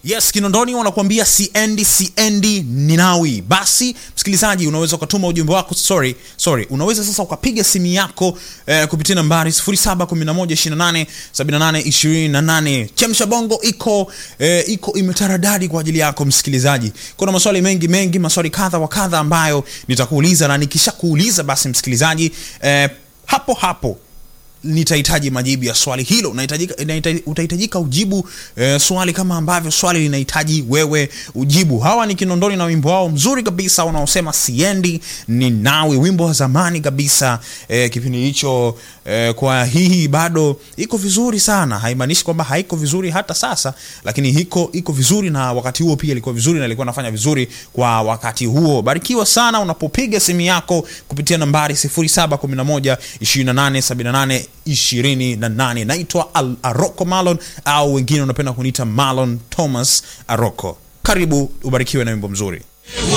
yes kinondoni wanakuambia siendi siendi ninawi basi msikilizaji unaweza ukatuma ujumbe wako sorry sorry unaweza sasa ukapiga simu yako eh, kupitia nambari 0711287828 chemsha bongo iko eh, iko imetaradadi kwa ajili yako msikilizaji kuna maswali mengi mengi maswali kadha wa kadha ambayo nitakuuliza na nikishakuuliza basi msikilizaji eh, hapo hapo nitahitaji majibu ya swali hilo Unahitajika- inahitaji- utahitajika ujibu eh, swali kama ambavyo swali linahitaji wewe ujibu hawa ni kinondoni na wimbo wao mzuri kabisa unaosema siendi ni nawe wimbo wa zamani kabisa eh, kipindi hicho eh, kwa hii bado iko vizuri sana haimaanishi kwamba haiko vizuri hata sasa lakini iko iko vizuri na wakati huo pia ilikuwa vizuri na ilikuwa nafanya vizuri kwa wakati huo barikiwa sana unapopiga simu yako kupitia nambari 0711 2878 28 naitwa Al- aroko malon au wengine unapenda kuniita malon thomas aroko karibu ubarikiwe na wimbo mzuri